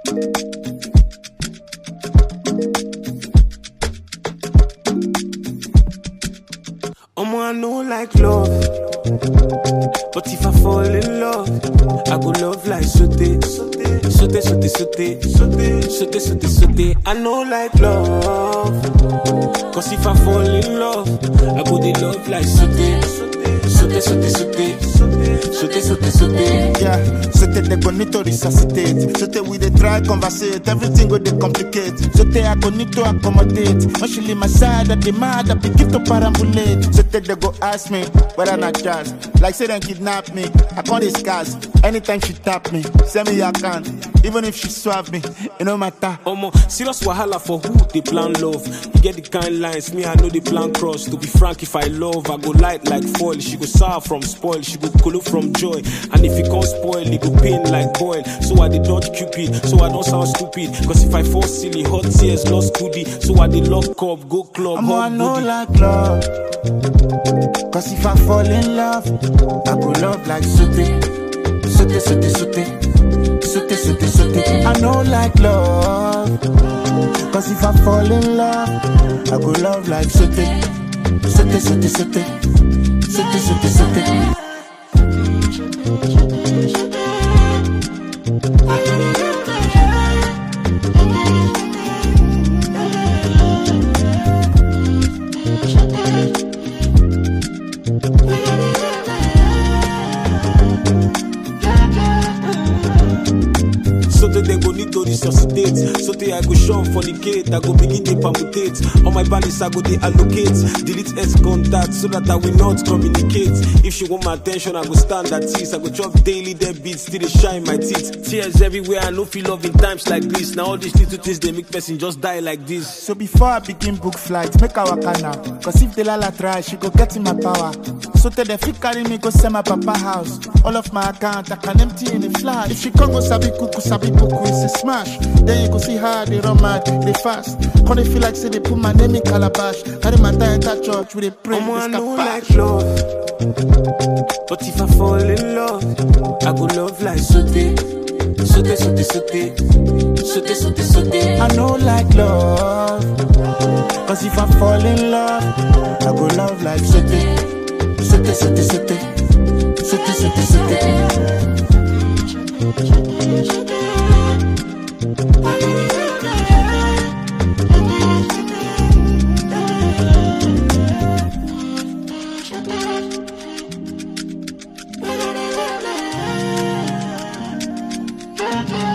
Omo, I know like love. But if I fall in love, I go love like sote. Sote, sote, sote, sote, sote, sote, sote. I know like love. Cause if I fall in love, I go dey love like sote. Sote, sote, sote, sote, sote, sote. Yeah, so they go need to resuscitate. So they we dey try conversate, everything go dey complicate. So they I go need to accommodate. When she leave my side, I demand I begin to perambulate. So they, they go ask me whether not jazz. Like say them kidnap me, I can't discuss. Anytime she tap me, send me your account. Even if she swap me, it no matter. Omo, serious wahala for who they plan love. You get the kind lines, me I know the plan cross. To be frank, if I love, I go light like foil. She go sour from spoil, she go cool from joy. And if it can't spoil, it go pain like boil. So I did dodge cupid, so I don't sound stupid. Cause if I fall silly, hot tears lost goodie. So I did lock up, go club, I'm I hot know booty. like love. Cause if I fall in love, I go love like sote. Sote, sote, sote. Sote, sote, sote. I know like love. Cause if I fall in love, I go love like sote. Sote, sote, sote. Sote, sote, sote. So that they go need to resuscitate. So that I go shun for the gate. I go begin to permutate. On my balance, I go they allocate. Delete S contact so that I will not communicate. If she want my attention, I go stand at ease. I go chop daily dead beats till they shine my teeth. Tears everywhere. I no feel love in times like this. Now all these little things they make person just die like this. So before I begin book flight, make our waka now. Cause if the lala try, she go get in my power. So tell the fit carry me go send my papa house. All of my account I can empty in a flash. If she come go sabi kuku, sabi kuku, it's a smash. Then you go see how they run mad, they fast. Come they feel like say they put my name in calabash. Carry my tie enter church with a pray. Omo, I they know scapash. like love. But if I fall in love, I go love like sote. Sote, sote, sote. Sote, sote, sote. I know like love. Cause if I fall in love, I go love like sote. Sote, sote, sote. Sote, sote, sote. Thank you.